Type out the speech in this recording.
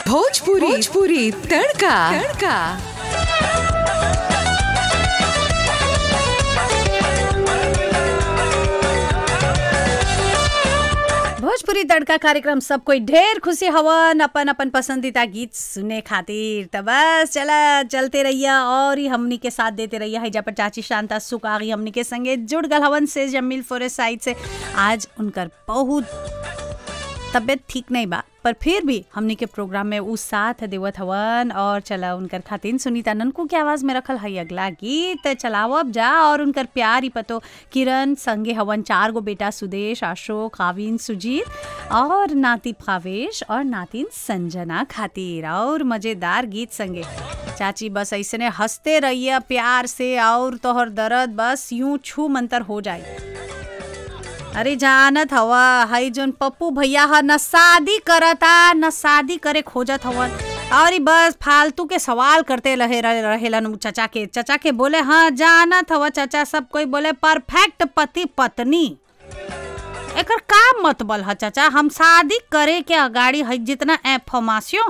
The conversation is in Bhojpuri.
भोजपुरी भोजपुरी तड़का तड़का भोजपुरी तड़का कार्यक्रम सब कोई ढेर खुशी हवन अपन अपन पसंदीदा गीत सुने खातिर त बस चला चलते रहिया और ही हमनी के साथ देते रहिया है पर चाची शांता सुकागी हमनी के संगे जुड़ गल हवन से जमील फॉरेस्ट साइड से आज उनकर बहुत तबीयत ठीक नहीं बा पर फिर भी हमनी के प्रोग्राम में उ साथ देवत हवन और चला उनकर खातिन सुनीता ननकू के आवाज में रखल है अगला गीत चलाओ अब जा और उनकर प्यार ही पतो किरण संगे हवन चार गो बेटा सुदेश अशोक काविन सुजीत और नाती भावेश और नातिन संजना खातिर और मजेदार गीत संगे चाची बस ऐसने हंसते रहिए प्यार से और तोहर दर्द बस यूं छू मंतर हो जाए अरे जानत हवा हई जोन पप्पू भैया ह न शादी करता न शादी करे खोजत हवन और ई बस फालतू के सवाल करते रहे रहेलन उ चचा के चचा के बोले हाँ जानत हवा चचा सब कोई बोले परफेक्ट पति पत्नी एकर का मतबल ह चचा हम शादी करे के अगाड़ी हई जितना एफर्मासियो